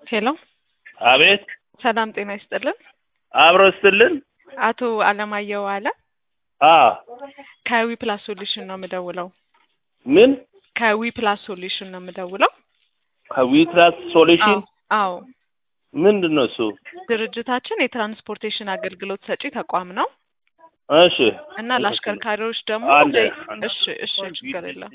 ሄሎ አቤት ሰላም ጤና ይስጥልን። አብሮ ስትልን አቶ አለማየሁ አለ አ ከዊ ፕላስ ሶሉሽን ነው የምደውለው። ምን ከዊ ፕላስ ሶሉሽን ነው የምደውለው። ከዊትራስ ሶሉሽን አዎ አዎ። ምንድን ነው እሱ? ድርጅታችን የትራንስፖርቴሽን አገልግሎት ሰጪ ተቋም ነው እሺ እና ለአሽከርካሪዎች ደግሞ አንድ ለ- አንድ እሺ እሺ ችግር የለም።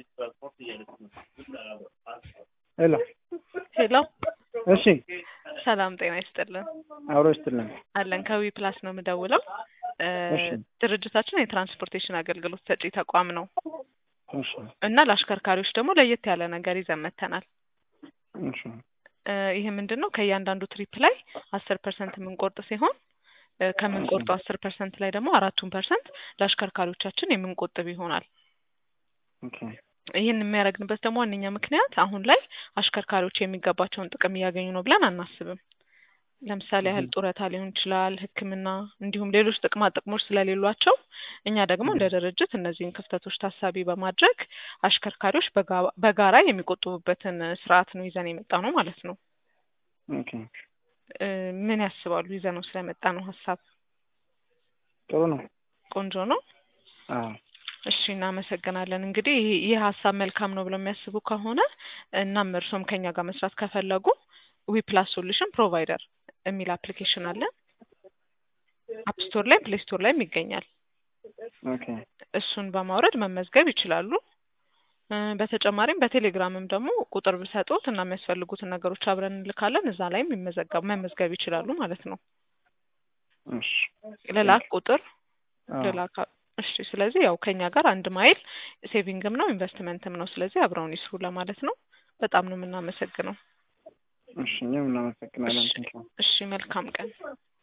ሄሎ ሄሎ እሺ፣ ሰላም ጤና ይስጥልን። አብሮ ይስጥልን። አለን ከዊ ፕላስ ነው የምደውለው። እ፣ እሺ። ድርጅታችን የትራንስፖርቴሽን አገልግሎት ሰጪ ተቋም ነው እሺ፣ እና ለአሽከርካሪዎች ደግሞ ለየት ያለ ነገር ይዘን መጥተናል። እሺ፣ እ፣ ይህ ምንድን ነው? ከእያንዳንዱ ትሪፕ ላይ አስር ፐርሰንት የምንቆርጥ ሲሆን እ፣ ከምንቆርጠው አስር ፐርሰንት ላይ ደግሞ አራቱን ፐርሰንት ለአሽከርካሪዎቻችን የምንቆጥብ ይሆናል። ኦኬ፣ ይህን የሚያደርግንበት ደግሞ ዋነኛ ምክንያት አሁን ላይ አሽከርካሪዎች የሚገባቸውን ጥቅም እያገኙ ነው ብለን አናስብም። ለምሳሌ ያህል ጡረታ ሊሆን ይችላል፣ ሕክምና እንዲሁም ሌሎች ጥቅማ ጥቅሞች ስለሌሏቸው እኛ ደግሞ እንደ ድርጅት እነዚህን ክፍተቶች ታሳቢ በማድረግ አሽከርካሪዎች በጋ- በጋራ የሚቆጥቡበትን ስርዓት ነው ይዘን የመጣ ነው ማለት ነው። ኦኬ፣ እ፣ ምን ያስባሉ? ይዘነው ስለመጣ ነው ሀሳብ ጥሩ ነው። ቆንጆ ነው። አዎ፣ እሺ እናመሰግናለን። እንግዲህ ይህ ይህ ሀሳብ መልካም ነው ብለው የሚያስቡ ከሆነ እናም እርሶም ከኛ ጋር መስራት ከፈለጉ ዊ ፕላስ ሶሉሽን ፕሮቫይደር የሚል አፕሊኬሽን አለ። አፕ ስቶር ላይ ፕሌይ ስቶር ላይም ይገኛል። ኦኬ፣ እሱን በማውረድ መመዝገብ ይችላሉ። እ፣ በተጨማሪም በቴሌግራምም ደግሞ ቁጥር ብሰጡት እና የሚያስፈልጉትን ነገሮች አብረን እንልካለን። እዛ ላይም ይመዘገብ መመዝገብ ይችላሉ ማለት ነው። እሺ፣ ልላክ ቁጥር አዎ፣ ልላክ። እሺ ስለዚህ ያው ከኛ ጋር አንድ ማይል ሴቪንግም ነው ኢንቨስትመንትም ነው። ስለዚህ አብረውን ይስሩ ለማለት ነው። በጣም ነው የምናመሰግነው። እሺ፣ እኛም እናመሰግናለን። እሺ፣ ቴንኪው። እሺ መልካም ቀን።